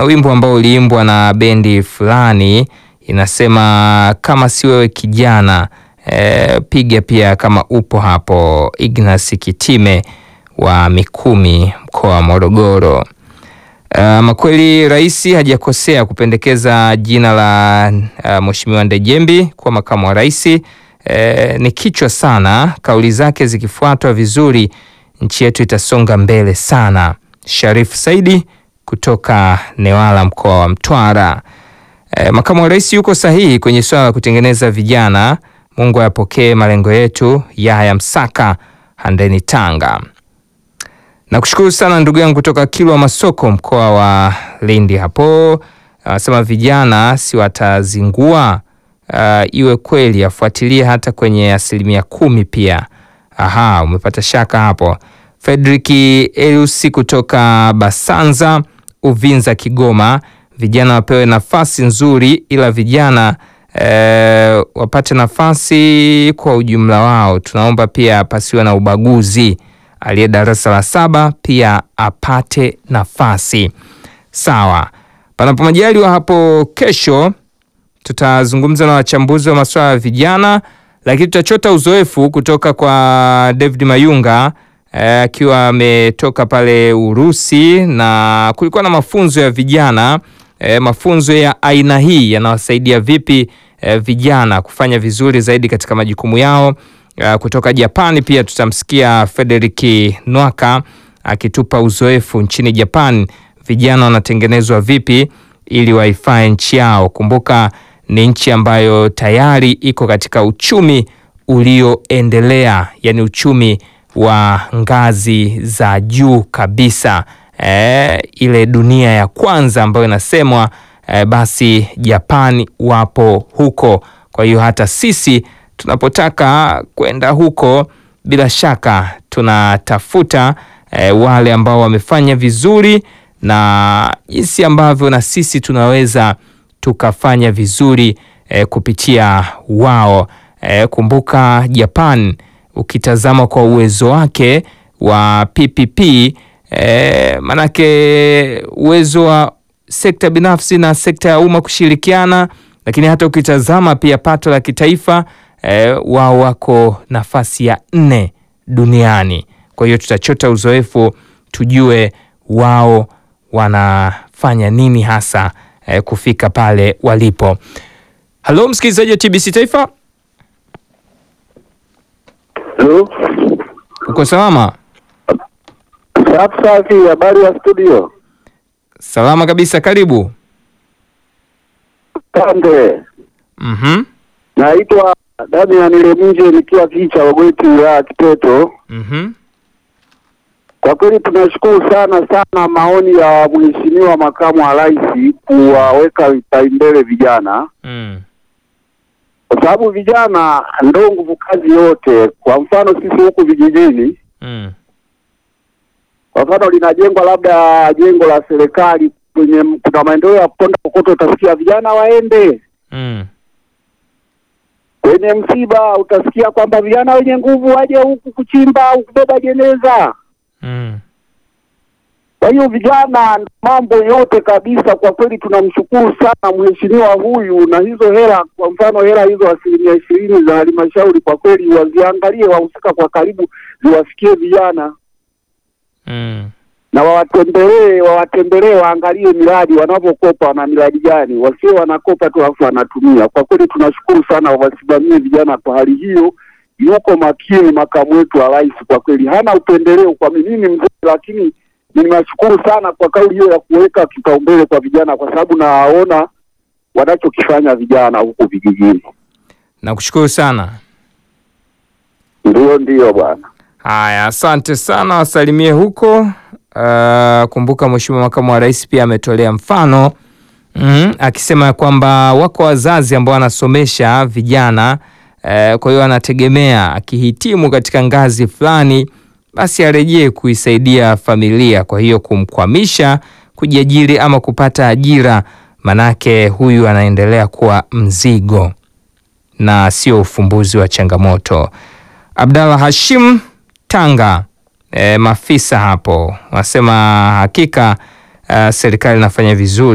wimbo ambao uliimbwa na bendi fulani inasema kama si wewe kijana e, piga pia kama upo hapo. Ignas Kitime wa Mikumi mkoa wa Morogoro. Uh, kweli rais hajakosea kupendekeza jina la uh, Mheshimiwa Ndejembi kuwa makamu wa rais. Eh, ni kichwa sana. Kauli zake zikifuatwa vizuri, nchi yetu itasonga mbele sana. Sharif Saidi kutoka Newala mkoa wa Mtwara. Eh, makamu wa rais yuko sahihi kwenye swala la kutengeneza vijana. Mungu ayapokee malengo yetu. Yahya Msaka, Handeni, Tanga. Nakushukuru sana ndugu yangu kutoka Kilwa Masoko mkoa wa Lindi hapo. Anasema vijana si watazingua. Uh, iwe kweli afuatilie hata kwenye asilimia kumi pia. Aha, umepata shaka hapo. Fredrick Elusi kutoka Basanza Uvinza Kigoma, vijana wapewe nafasi nzuri, ila vijana eh, wapate nafasi kwa ujumla wao. Tunaomba pia pasiwe na ubaguzi aliye darasa la saba pia apate nafasi sawa. Panapo majaliwa hapo kesho tutazungumza na wachambuzi wa masuala ya vijana, lakini tutachota uzoefu kutoka kwa David Mayunga akiwa eh, ametoka pale Urusi na kulikuwa na mafunzo ya vijana eh, mafunzo ya aina hii yanawasaidia vipi eh, vijana kufanya vizuri zaidi katika majukumu yao. Uh, kutoka Japani pia tutamsikia Frederick Nwaka akitupa uzoefu nchini Japan, vijana wanatengenezwa vipi ili waifai nchi yao. Kumbuka ni nchi ambayo tayari iko katika uchumi ulioendelea, yani uchumi wa ngazi za juu kabisa, e, ile dunia ya kwanza ambayo inasemwa e, basi Japani wapo huko. Kwa hiyo hata sisi tunapotaka kwenda huko bila shaka tunatafuta e, wale ambao wamefanya vizuri na jinsi ambavyo na sisi tunaweza tukafanya vizuri e, kupitia wao. E, kumbuka Japan ukitazama kwa uwezo wake wa PPP e, manake uwezo wa sekta binafsi na sekta ya umma kushirikiana, lakini hata ukitazama pia pato la kitaifa E, wao wako nafasi ya nne duniani. Kwa hiyo tutachota uzoefu tujue wao wanafanya nini hasa e, kufika pale walipo. Halo msikilizaji wa TBC Taifa, Halo. uko salama? Safi safi, habari ya studio? Salama kabisa, karibu. Kande. Mhm. Naitwa Damian Leminje nikiwa kicha Wagweti ya Kiteto. Mhm. Kwa kweli tunashukuru sana sana maoni ya Mheshimiwa Makamu wa Rais kuwaweka vipaumbele vijana, Mm. kwa sababu vijana ndo nguvu kazi yote. Kwa mfano sisi huku vijijini, Mm. kwa mfano linajengwa labda jengo la serikali kwenye kuna maendeleo ya kuponda kokoto, utasikia vijana waende Mm. kwenye msiba utasikia kwamba vijana wenye nguvu waje huku kuchimba au kubeba jeneza. Mm. Kwa hiyo vijana, mambo yote kabisa, kwa kweli tunamshukuru sana mheshimiwa huyu, na hizo hela, kwa mfano hela hizo asilimia ishirini za halmashauri, kwa kweli waziangalie, wahusika kwa karibu, ziwafikie vijana Mm. na wawatembelee, wawatembelee, waangalie miradi wanavyokopa, wana miradi gani, wasio wanakopa tu alafu wanatumia. Kwa kweli tunashukuru sana, wasimamie vijana kwa hali hiyo. Yuko makini makamu wetu wa rais, kwa kweli hana upendeleo. Kwa mimi ni mzee, lakini ninashukuru sana kwa kauli hiyo ya kuweka kipaumbele kwa vijana, kwa sababu nawaona wanachokifanya vijana huku vijijini. Nakushukuru sana. Ndio, ndio bwana. Haya, asante sana, wasalimie huko. Uh, kumbuka Mheshimiwa Makamu wa Rais pia ametolea mfano mm, akisema kwamba wako wazazi ambao wanasomesha vijana uh, kwa hiyo anategemea akihitimu katika ngazi fulani, basi arejee kuisaidia familia. Kwa hiyo kumkwamisha kujiajiri ama kupata ajira, manake huyu anaendelea kuwa mzigo na sio ufumbuzi wa changamoto. Abdallah Hashim Tanga, e, maafisa hapo wanasema hakika uh, serikali inafanya vizuri.